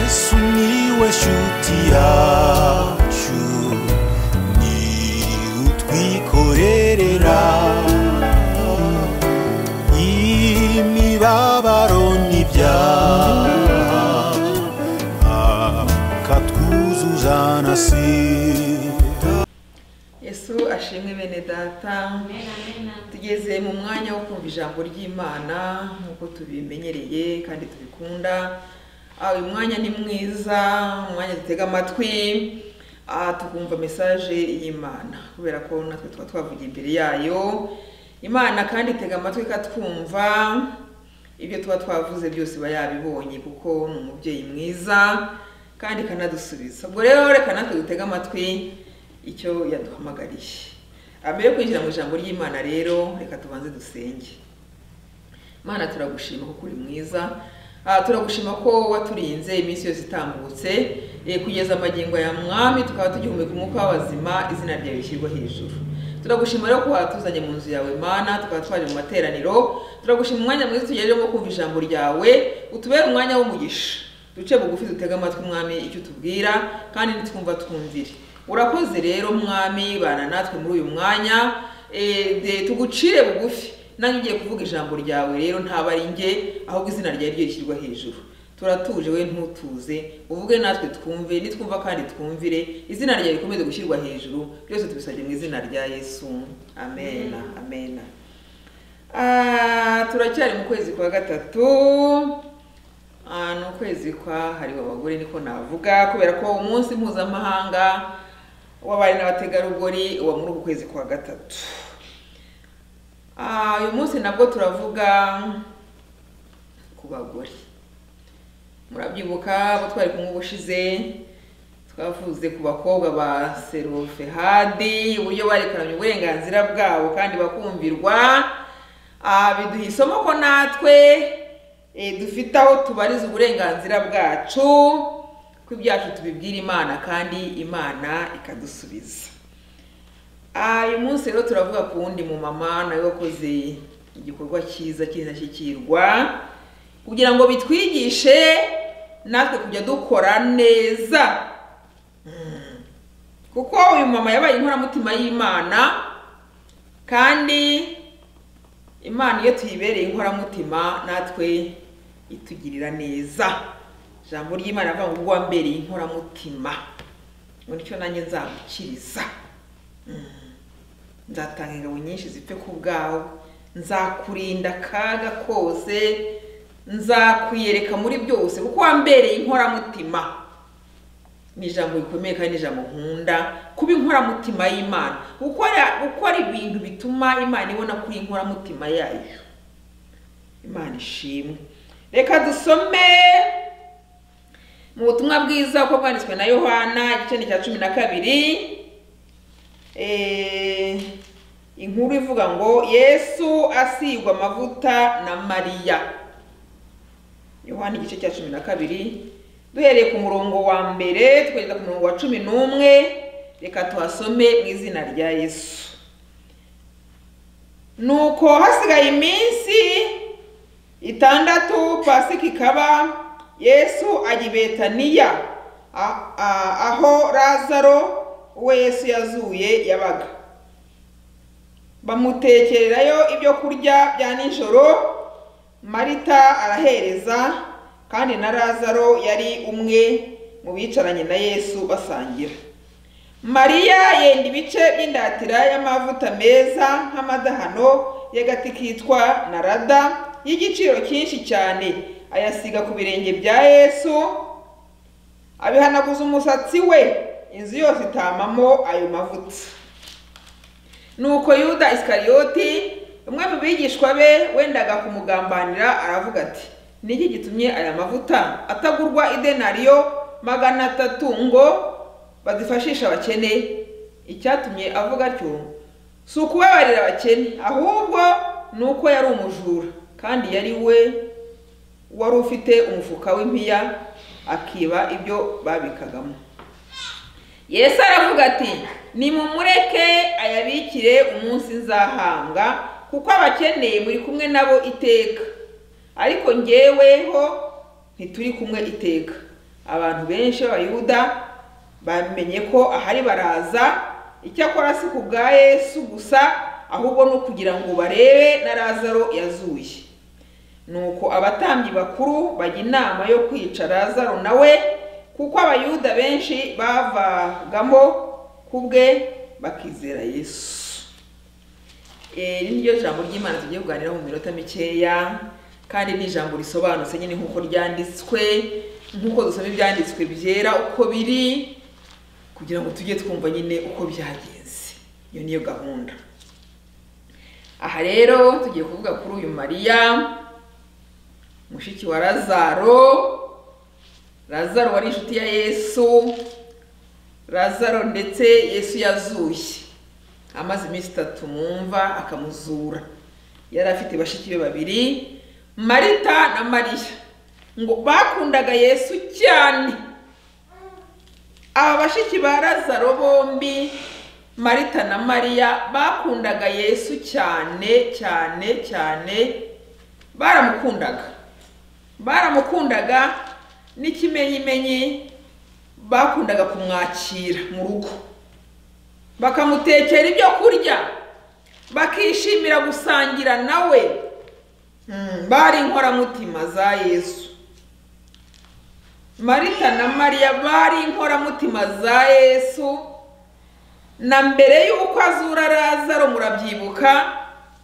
sumiłeś utiaciu ni utwikorerera imibabaro n'ibyaha akatwuzuza na sida yesu ashimwe bene data tugeze mu mwanya wo kumva ijambo ry'imana nk'uko tubimenyereye kandi tubikunda Ah, uyu mwanya ni mwiza umwanya dutega amatwi ah, tukumva mesaje y'imana kubera ko natwe tuba twavugiye imbere yayo imana kandi itega amatwi ikatwumva ibyo tuba twavuze byose iba yabibonye kuko ni umubyeyi mwiza kandi ikanadusubiza ubwo rero reka natwe dutege amatwi icyo yaduhamagariye Ah, mbere yo kwinjira mu ijambo ry'imana rero reka tubanze dusenge mana turagushima kuko uri mwiza Ah, turagushima ko waturinze iminsi yose itambutse eh, kugeza amagingo ya mwami tukaba tugihumeka umwuka w'abazima izina ryawe rishyirwa hejuru turagushima rero ko watuzanye mu nzu yawe mana tukaba twaje mu materaniro turagushima umwanya mwiza tugereremo kumva ijambo ryawe utubere umwanya w'umugisha duce bugufi dutege amatwi umwami icyo utubwira kandi nitwumva twumvire urakoze rero mwami bana natwe muri uyu mwanya Eh, de- tugucire bugufi nanjye ugiye kuvuga ijambo ryawe rero ntaba ari njye ahubwo izina ryawe ryo rishyirwa hejuru turatuje we ntutuze uvuge natwe twumve nitwumva kandi twumvire izina ryawe rikomeze gushyirwa hejuru byose tubisabye mu izina rya yesu amena amena Ah, turacyari mu kwezi kwa gatatu Ah, ni ukwezi kwahariwe abagore niko navuga kubera ko umunsi mpuzamahanga w'abari n'abategarugori uba muri uku kwezi kwa gatatu Ah, uyu munsi nabwo turavuga ku bagore murabyibuka abo twari kumwe ubushize twavuze ku bakobwa ba serofehadi uburyo barekuramye uburenganzira bwabo kandi bakumvirwa Ah, biduha isomo ko natwe eh, dufite aho tubariza uburenganzira bwacu ko ibyacu tubibwira imana kandi imana ikadusubiza Ah, uyu munsi rero turavuga ku wundi mu mama nawe wakoze igikorwa cyiza cy'indashyikirwa kugira ngo bitwigishe natwe kujya dukora neza Mm. kuko uyu mama yabaye inkoramutima y'imana kandi imana iyo tuyibereye inkoramutima natwe itugirira neza ijambo ry'imana avuga ngo ubwo wambereye inkoramutima ngo nicyo nanjye nzamukiriza nzatanga ingabo nyinshi zipfe ku bwawe nzakurinda akaga kose nzakwiyereka muri byose kuko wambereye inkoramutima ni ijambo rikomeye kandi ni ijambo nkunda kuba inkoramutima y'imana gukora gukora ibintu bituma imana ibona kuri inkoramutima yayo imana ishimwe reka dusome mu butumwa bwiza uko bwanditswe na yohana igice ni icya cumi na kabiri Eh, inkuru ivuga ngo yesu asigwa amavuta na mariya yohana igice cya cumi na kabiri duhereye ku murongo wa mbere tukageza ku murongo wa cumi n'umwe reka tuhasome mu izina rya yesu nuko hasigaye iminsi itandatu pasika ikaba yesu ajya i betaniya a- a- aho lazaro uwo yesu yazuye yabaga bamutekererayo ibyo kurya bya nijoro marita arahereza kandi na lazaro yari umwe mu bicaranye na yesu basangira mariya yenda ibice by'indatira y'amavuta meza nk'amadahano y'agati kitwa narada y'igiciro cyinshi cyane ayasiga ku birenge bya yesu abihanaguza umusatsi we inzu yose itamamo ayo mavuta nuko yuda isikariyoti umwe mu bigishwa be wendaga kumugambanira aravuga ati niki gitumye aya mavuta atagurwa idenariyo magana atatu ngo bazifashishe abakene icyatumye avuga atyo si ukubabarira abakene ahubwo ni uko yari umujura kandi yari we wari ufite umufuka w'impiya akiba ibyo babikagamo yesu aravuga ati nimumureke ayabikire umunsi nzahambwa kuko abakeneye muri kumwe nabo iteka ariko njyeweho ntituri kumwe iteka abantu benshi b'abayuda bamenye ko ahari baraza icyakora si ku bwa yesu gusa ahubwo no kugira ngo barebe na razaro yazuye nuko abatambyi bakuru bajya inama yo kwica razaro nawe kuko abayuda benshi bavagamo ku bwe bakizera yesu Eh, iri niryo jambo ry'imana tugiye kuganiraho mu minota mikeya kandi ni ijambo risobanutse nyine nk'uko ryanditswe nk'uko dusoma ibyanditswe byera uko biri kugira ngo tujye twumva nyine uko byagenze iyo niyo gahunda aha rero tugiye kuvuga kuri uyu mariya mushiki wa razaro razaro wari inshuti ya yesu razaro ndetse yesu yazuye amaze iminsi itatu mu mva akamuzura yari afite bashiki be babiri marita na mariya ngo bakundaga yesu cyane aba bashiki ba razaro bombi marita na mariya bakundaga yesu cyane cyane cyane baramukundaga baramukundaga n'ikimenyimenyi bakundaga kumwakira mu rugo bakamutekera ibyo kurya bakishimira gusangira nawe Mm, bari inkoramutima za yesu marita na mariya bari inkoramutima za yesu na mbere y'uko azura razaro murabyibuka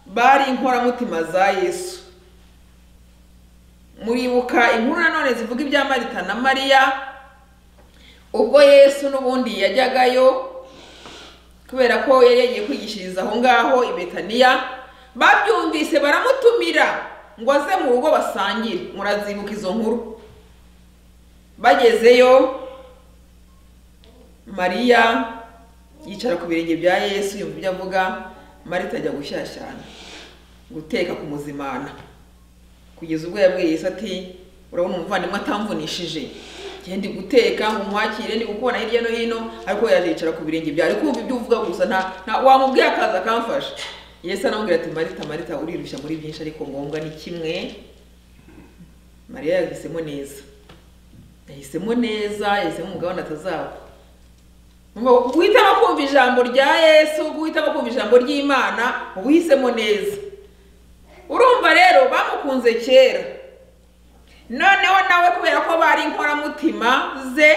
bari inkoramutima za yesu muribuka inkuru nanone zivuga ibya marita na mariya ubwo yesu n'ubundi yajyagayo kubera ko yari yagiye kwigishiriza aho ngaho i betaniya babyumvise baramutumira ngo aze mu rugo basangire murazibuka izo nkuru bagezeyo mariya yicara ku birenge bya yesu yumva ibyo avuga marita ajya gushyashyana guteka kumuzimana kugeza ubwo yabwiye Yesu ati urabona umuvandimwe atamvunishije ndi guteka ngo nkwakire ndi gukubona hirya no hino ariko yazicara ku birenge byawe ari kumva ibyo uvuga gusa nta nta wamubwiye akaza akamfasha Yesu aramubwira ati marita marita urirushya muri byinshi ariko ngombwa ni kimwe mariya yahisemo neza yahisemo neza yahisemo umugabane atazaba Ngo guhitamo kumva ijambo rya yesu guhitamo kumva ijambo ry'imana uba uhisemo neza urumva rero bamukunze kera noneho nawe kubera ko bari inkoramutima ze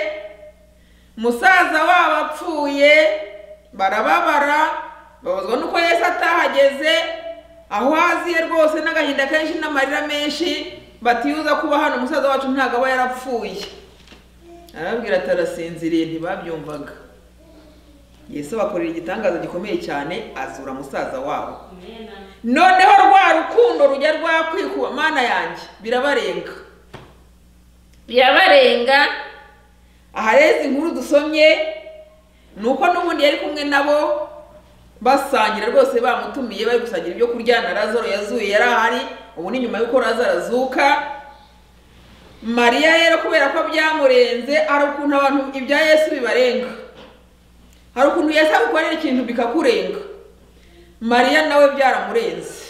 musaza wabo apfuye barababara babazwa nuko yesu atahageze aho haziye rwose n'agahinda kenshi n'amarira menshi batiyuza kuba hano umusaza wacu ntabwo aba yarapfuye arababwira ati arasinziriye ntibabyumvaga yesu bakorera igitangaza gikomeye cyane azura musaza wabo noneho rwa rukundo rujya rwakwikuba mana yanjye birabarenga birabarenga aha rero izi nkuru dusomye ni uko n'ubundi yari kumwe nabo basangira rwose bamutumiye bari gusangira ibyo kurya na razaro yazuye yari ahari ubu ni nyuma y'uko razaro azuka mariya rero kubera ko byamurenze hari ukuntu abantu ibya yesu bibarenga hari ukuntu yesu agukorera ikintu bikakurenga mariya nawe byaramurenze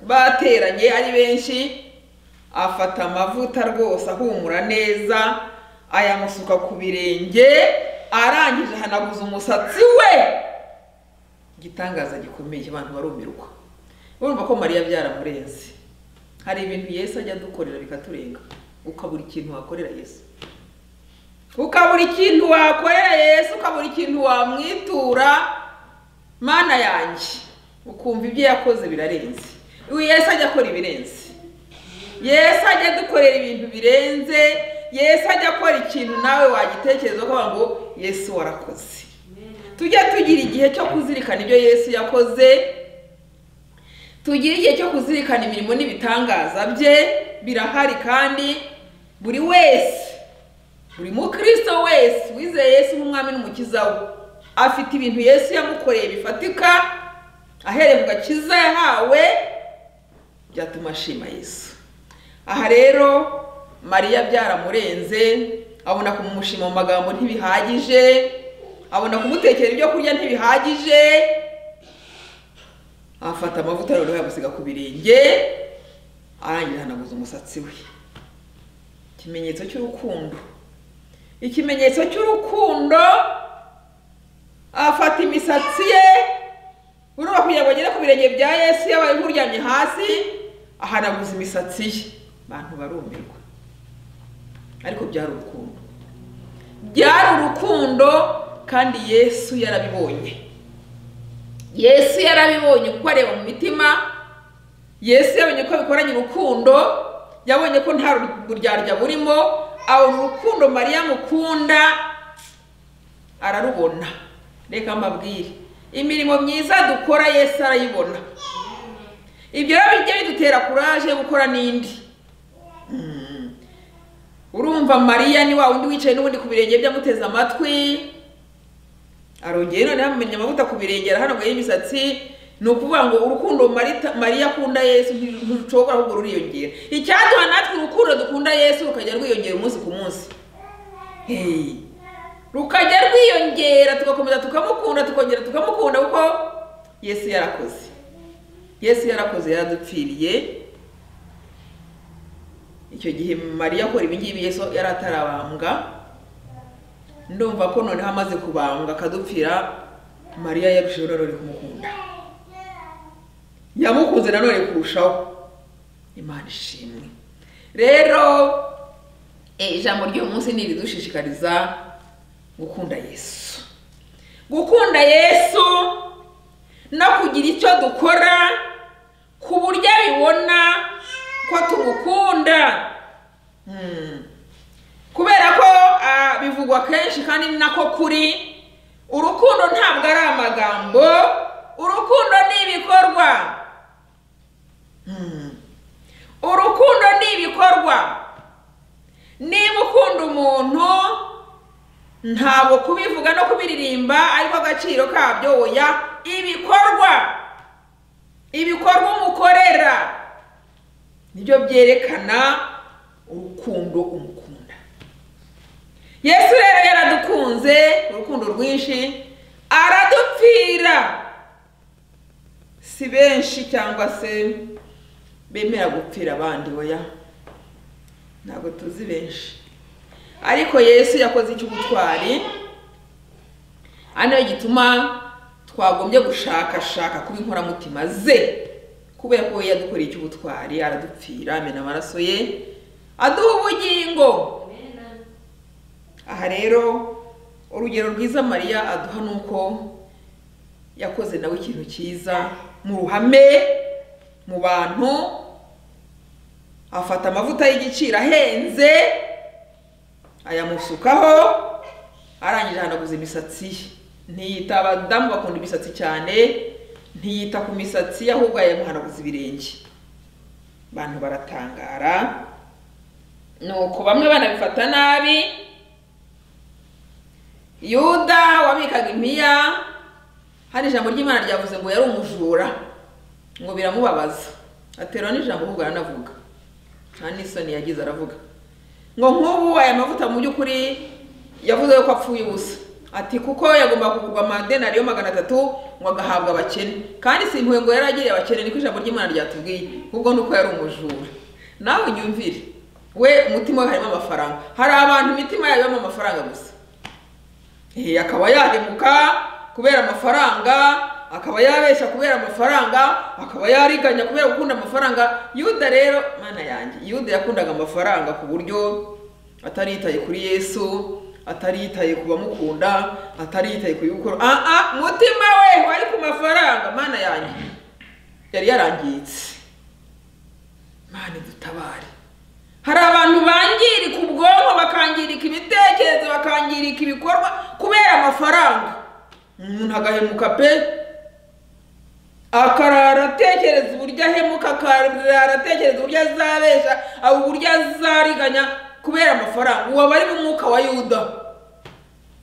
bateranye ari benshi afata amavuta rwose ahumura neza ayamusuka ku birenge arangije ahanaguza umusatsi we igitangaza gikomeye abantu barumirwa urumva ko mariya byaramurenze hari ibintu yesu ajya adukorera bikaturenga ukabura ikintu wakorera yesu ukabura ikintu wakorera yesu ukabura ikintu wamwitura mana yanjye ukumva ibyo yakoze birarenze uyu yesu ajya akora ibirenze yesu ajya adukorera ibintu birenze yesu ajya akora ikintu nawe wagitekereza ukavuga ngo yesu warakoze tujye tugira igihe cyo kuzirikana ibyo yesu yakoze tugire igihe cyo kuzirikana imirimo n'ibitangaza bye birahari kandi buri wese buri mukristo wese wizeye yesu nk'umwami n'umukiza we afite ibintu yesu yamukoreye bifatika ahereye mu gakiza yahawe byatuma ashima yesu aha rero mariya byaramurenze abona kumushima mu magambo ntibihagije abona kumutekera ibyo kurya ntibihagije afata amavuta noneho yamusiga ku birenge arangiza ahanaguza umusatsi we ikimenyetso cy'urukundo ikimenyetso cy'urukundo afata imisatsi ye urumva kugira ngo agere ku birenge bya yesu yabaye nk'uryamye hasi ahanaguza imisatsi ye abantu barumirwa ariko byari urukundo byari urukundo kandi yesu yarabibonye yesu yarabibonye kuko areba mu mitima yesu yabonye ko bikoranye urukundo yabonye ko nta buryarya burimo abona urukundo mariya mukunda ararubona reka mbabwire imirimo myiza dukora yesu arayibona ibyo rero bijya bidutera kuraje yo gukora n'indi urumva mariya ni wa wundi wicaye n'ubundi ku birenge bye amuteze amatwi arongera noneho amumenya amavuta ku birenge arahanaguyeho imisatsi ni ukuvuga ngo urukundo Marita- mariya akunda yesu ntirushobora ahubwo ruriyongera icyaduha natwe urukundo dukunda yesu rukajya rwiyongera umunsi ku munsi Hey. rukajya rwiyongera tugakomeza tukamukunda tukongera tukamukunda kuko yesu yarakoze yesu yarakoze yaradupfiriye icyo gihe mariya akora ibi ngibi yesu yari atarabambwa ndumva ko noneho amaze kubambwa akadupfira mariya yarushijeho nanone kumukunda yamukunze nanone kurushaho imana ishimwe rero eh, ijambo ry'uyu munsi ni iridushishikariza gukunda yesu gukunda yesu no kugira icyo dukora ku buryo abibona ko tumukunda Hmm. kubera ko ah, bivugwa kenshi kandi ni nako kuri urukundo ntabwo ari amagambo urukundo ni ibikorwa Hmm. urukundo ni ibikorwa niba ukunda umuntu ntabwo kubivuga no kubiririmba ariko agaciro kabyo oya ibikorwa ibikorwa umukorera nibyo byerekana urukundo umukunda yesu rero yaradukunze urukundo rwinshi aradupfira si benshi cyangwa se bemera gupfira abandi oya ntabwo tuzi benshi ariko yesu yakoze icy'ubutwari ari nayo gituma twagombye gushakashaka kuba inkoramutima ze kubera ko we yadukoreye icy'ubutwari aradupfira amena amaraso ye aduha ubugingo aha rero urugero rwiza mariya aduha ni uko yakoze nawe ikintu cyiza mu ruhame mu bantu afata amavuta y'igiciro ahenze ayamusukaho arangije ahanaguza imisatsi ye ntiyita abadamu bakunda imisatsi cyane ntiyita ku misatsi ye ahubwo yamuhanaguza ibirenge abantu baratangara nuko bamwe banabifata nabi yuda wabikaga impiya hari ijambo ry'imana ryavuze ngo yari umujura ngo biramubabaza aterwa n'ijambo ahubwo aranavuga nta n'isoni yagize aravuga ngo nk'ubu aya mavuta mu by'ukuri yavuze ko apfuye ubusa ati kuko yagomba kugurwa amadenari yo magana atatu ngo agahabwa abakene kandi si impuhwe ngo yari agiriye abakene niko ijambo ry'imana ryatubwiye ahubwo ni uko yari umujura nawe unyumvire we umutima we harimo amafaranga hari abantu imitima yabo ibamo amafaranga gusa Eh, akaba yahemuka kubera amafaranga akaba yabeshya kubera amafaranga akaba yariganya kubera gukunda amafaranga yuda rero mana yanjye yuda yakundaga amafaranga ku buryo atari yitaye kuri yesu atari yitaye ku bamukunda atari yitaye ku bikora ah ah mutima we wari ku mafaranga mana yanjye yari yarangiritse mana dutabare hari abantu bangirika ubwonko bakangirika ibitekerezo bakangirika ibikorwa kubera amafaranga umuntu agahemuka pe akarara atekereza uburyo ahemuka akarara atekereza uburyo azabesha abo uburyo azariganya kubera amafaranga ubu aba ari mu mwuka wa yuda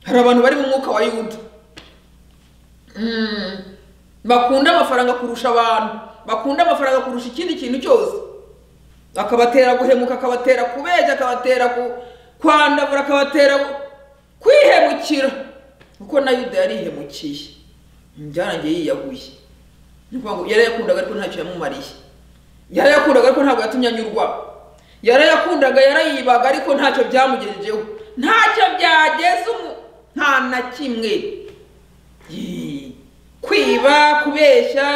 hari abantu bari mu mwuka wa yuda Mm. bakunda amafaranga kurusha abantu bakunda amafaranga kurusha ikindi kintu cyose akabatera guhemuka akabatera kubeshya akabatera ku- kwandavura akabatera ku- kwihemukira kuko na yuda yarihemukiye byarangiye yiyaguye Ni ukuvuga ngo yari yakundaga ariko ntacyo yamumariye yari yakundaga ariko ntabwo yatumye anyurwa yarayakundaga yarayibaga ariko ntacyo byamugejejeho ntacyo byageza umu- nta na kimwe Yee. kwiba kubeshya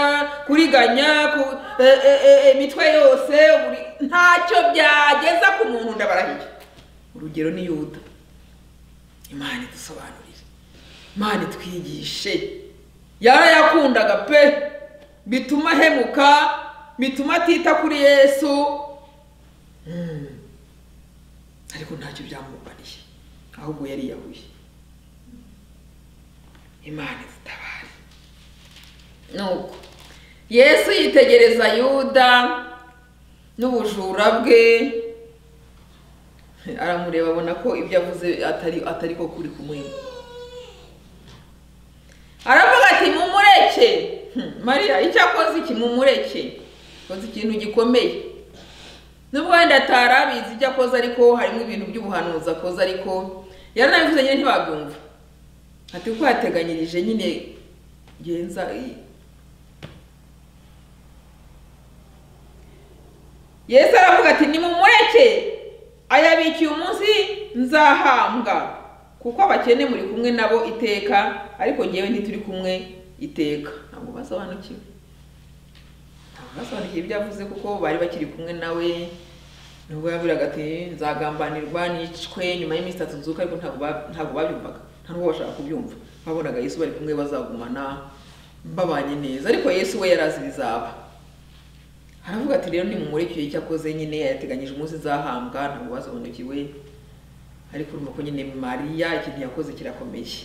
kuriganya ku- e- e- e- imitwe yose buri- ntacyo byageza ku muntu ndabarahiye urugero ni yuda imana idusobanurire imana itwigishe yarayakundaga pe bituma ahemuka bituma atita kuri yesu Mm. ariko ntacyo byamubaniye ahubwo yariyahuye imana izitabare nuko yesu yitegereza yuda n'ubujura bwe aramureba abona ko ibyo avuze atari atari ko kuri kumwe aravuga ati mumureke Hmm, mariya icyo akoze iki mumureke akoze ikintu gikomeye nubwo wenda atari abizi icyo akoze ariko harimo ibintu by'ubuhanuzi akoze ariko yaranabivuze nyine ntibabyumva ati kuko yateganyirije nyine genza i- yesu aravuga ati nimumureke ayabikiye umunsi nzahambwa kuko abakene muri kumwe nabo iteka ariko ngewe ntituri kumwe iteka ntabwo basobanukiwe ntabwo basobanukiwe ibyo avuze kuko bari bakiri kumwe nawe nubwo yabwiraga ati nzagambanirwa nicwe nyuma y'iminsi itatu nzuka ariko ntabwo ba- ntabwo babyumvaga nta nubwo bashaka kubyumva babonaga yesu bari kumwe bazagumana babanye neza ariko yesu we yari azi bizaba aravuga ati rero nimumureke icyo akoze nyine yateganyije umunsi nzahambwa ntabwo basobanukiwe ariko urumva ko nyine mariya ikintu yakoze kirakomeye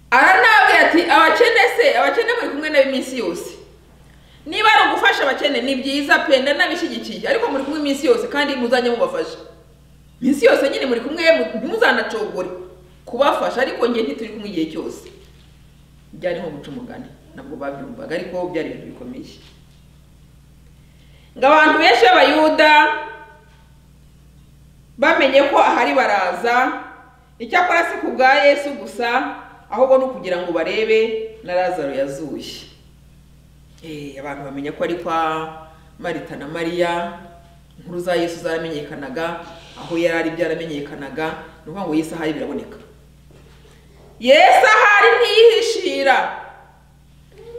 aranabwira ati abakene se abakene muri kumwe nabo iminsi yose niba ari ugufasha abakene ni byiza pe ndanabishyigikiye ariko muri kumwe iminsi yose kandi muzajye mubafasha iminsi yose nyine muri kumwe ntimuzanacogore kubafasha ariko njye ntituri kumwe igihe cyose byari nko guca umugani ntabwo babyumvaga ariko byari ibintu bikomeye ngo abantu benshi b'abayuda bamenye ko ahari baraza icyakora si ku bwa yesu gusa ahubwo ni ukugira ngo barebe na lazaro yazuye Eh, abantu bamenya ko ari kwa marita na mariya inkuru za yesu zaramenyekanaga aho yari ari byaramenyekanaga ni ukuvuga ngo yesu ahari biraboneka yesu ahari ntiyihishira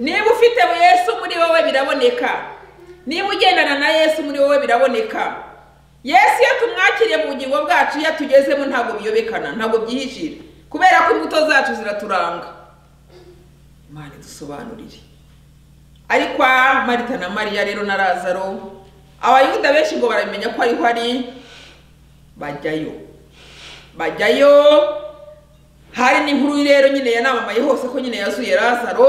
niba ufite yesu muri wowe biraboneka niba ugendana na yesu muri wowe biraboneka yesu iyo tumwakiriye mu bugingo bwacu iyo atugezemo ntabwo biyobekana ntabwo byihishira kubera ko imbuto zacu ziraturanga imana idusobanurire ariko kwa marita na mariya rero na lazaro abayuda benshi ngo baramenya ko ariho ari bajyayo bajyayo hari n'inkuru rero nyine yanamamaye hose ko nyine yazuye lazaro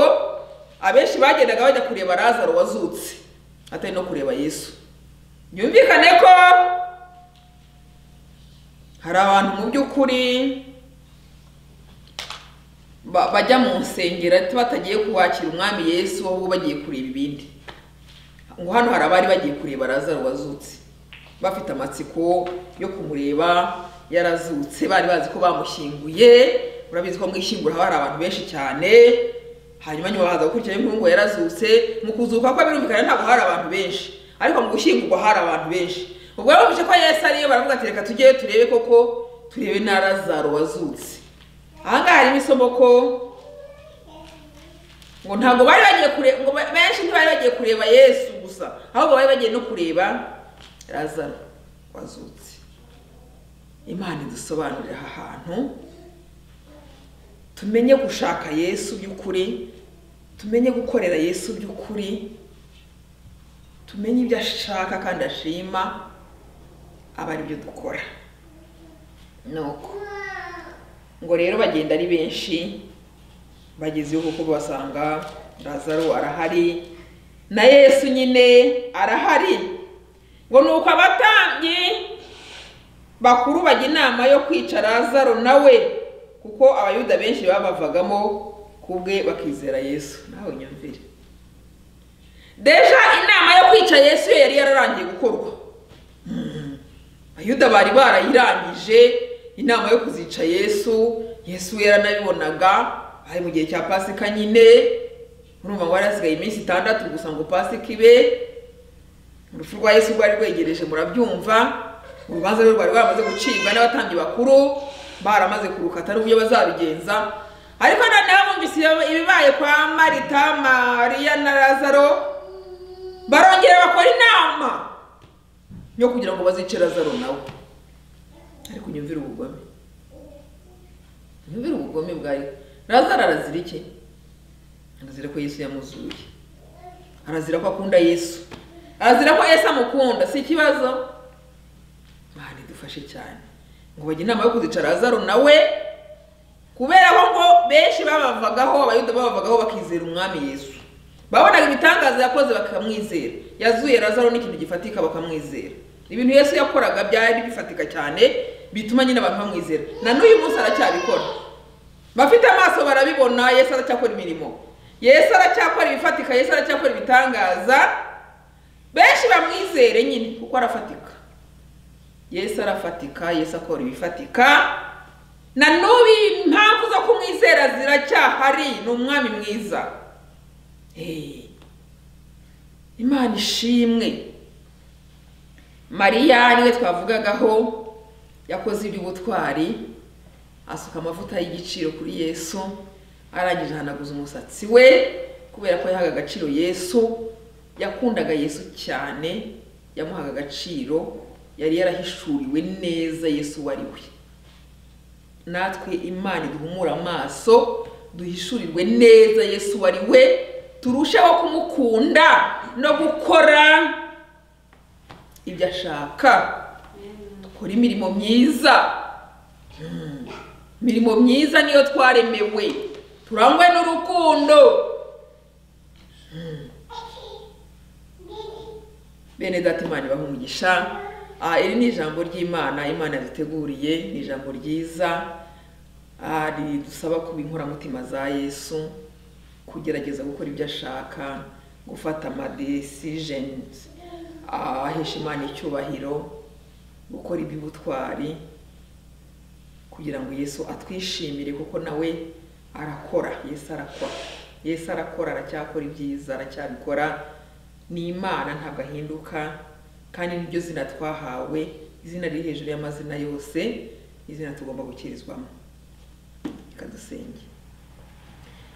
abenshi bagendaga bajya kureba lazaro wazutse atari no kureba yesu byumvikane ko hari abantu mu by'ukuri ba- bajya mu nsengero ati batagiye kuwakira umwami yesu ahubwo bagiye kureba ibindi ngo hano hari abari bagiye kureba lazaro wazutse bafite amatsiko yo kumureba yarazutse bari bazi ko bamushyinguye urabizi ko mu ishyingura haba hari abantu benshi cyane hanyuma nyuma baza gukurikiraho inkuru ngo yarazutse mu kuzuka kwa birumvikana ntabwo hari abantu benshi ariko mu gushyingurwa hari abantu benshi ubwo rero bumvise ko yesu ariyo baravuga ati reka tujyeyo turebe koko turebe na lazaro wazutse aha ngaha harimo isomo ko ngo ntabwo bari bagiye kureba ngo ba- benshi ntibari bagiye kureba yesu gusa ahubwo bari bagiye no kureba lazaro wazutse imana idusobanurira aha hantu tumenye gushaka yesu by'ukuri tumenye gukorera yesu by'ukuri tumenye ibyo ashaka kandi ashima aba ari byo dukora nuko ngo rero bagenda ari benshi bagezeho kuko basanga lazaro arahari na yesu nyine arahari ngo ni uko abatambyi bakuru bajya inama yo kwica lazaro nawe kuko abayuda benshi babavagamo ku bwe bakizera yesu nawe nyumvire deja inama yo kwica yesu yo yari yararangiye gukorwa abayuda bari barayirangije inama yo kuzica yesu yesu we yaranabibonaga ari mu gihe cya pasika nyine urumva ngo hari hasigaye iminsi itandatu gusa ngo pasika ibe urupfu rwa yesu rwari rwegereje murabyumva urubanza rwe rwari rwaramaze gucibwa n'abatambyi bakuru baramaze kurukata ari uburyo bazarugenza ariko noneho bumvise iyo- ibibaye kwa marita mariya na lazaro barongera bakora inama yo kugira ngo bazice lazaro nawe ariko unyumvire ubugome unyumvire ubugome bwawe lazaro arazira iki arazira ko yesu yamuzuye arazira ko akunda yesu arazira ko yesu amukunda si ikibazo mana idufashe cyane ngo bajye inama yo kuzicara lazaro nawe kubera ko ngo benshi babavagaho abayuda babavagaho bakizera umwami yesu babonaga ibitangaza yakoze bakamwizera yazuye lazaro n'ikintu gifatika bakamwizera ibintu yesu yakoraga byari bifatika cyane bituma nyine abantu bamwizera na n'uyu munsi aracyabikora bafite amaso barabibona yesu aracyakora imirimo yesu aracyakora ibifatika yesu aracyakora ibitangaza benshi bamwizere nyine kuko arafatika yesu arafatika yesu akora ibifatika na n'ubu impamvu zo kumwizera ziracyahari ni umwami mwiza Eh, imana ishimwe mariya niwe twavugagaho yakoze iby'ubutwari asuka amavuta y'igiciro kuri yesu arangije ahanaguza umusatsi we kubera ko yahaga agaciro yesu yakundaga yesu cyane yamuhaga agaciro yari yarahishuriwe neza yesu wari we natwe imana iduhumura amaso duhishurirwe neza yesu wari we turusheho kumukunda no gukora ibyo ashaka dukora imirimo myiza Mm. imirimo myiza niyo twaremewe turangwe n'urukundo bene data imana ibaha umugisha Ah, iri ni ijambo ry'imana imana yaduteguriye ni ijambo ryiza Ah, ridusaba kuba inkoramutima za yesu kugerageza gukora ibyo ashaka gufata amadesijenizi ahesha imana icyubahiro gukora iby'ubutwari kugira ngo yesu atwishimire kuko nawe arakora yesu arakora yesu arakora aracyakora ibyiza aracyabikora ni imana ntabwo ahinduka kandi nibyo zina twahawe izina riri hejuru y'amazina yose ni izina tugomba gukirizwamo reka dusenge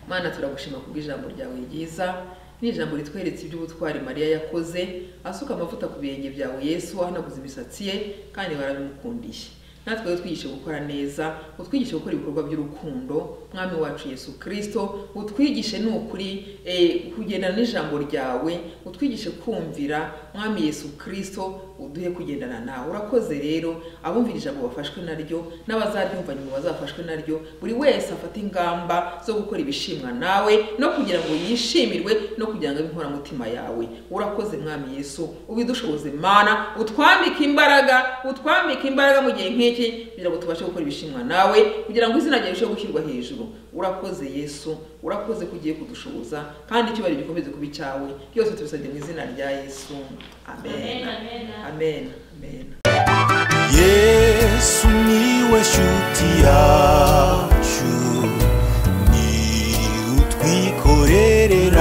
mana turagushima kubw'ijambo ryawe ryiza ni ijambo ritweretse iby'ubutwari mariya yakoze asuka amavuta ku birenge byawe yesu ahanaguza imisatsi ye kandi barabimukundiye natwe utwigishe gukora neza utwigishe gukora ibikorwa by'urukundo mwami wacu yesu kirisito utwigishe ni ukuri eh, kugendana n'ijambo ryawe utwigishe kumvira mwami yesu kirisito uduhe kugendana nawe urakoze rero abumvira ijambo bafashwe naryo n'abazaryumva nyuma bazafashwe naryo buri wese afate ingamba zo gukora ibishimwa nawe no kugira ngo yishimirwe no kugira ngo abe inkoramutima yawe urakoze mwami yesu ubidushoboze mana utwambike imbaraga utwambike imbaraga mu gihe nk'iki kugira ngo tubashe gukora ibishimwa nawe kugira ngo izina ryawe rirusheho gushyirwa hejuru urakoze yesu urakoze ko ugiye kudushoboza kandi icyubahiro gikomeze kuba icyawe byose tubisabye mu izina rya yesu amen Amen, amen. amen amen yesu niwe shuti yacu ni utwikorerera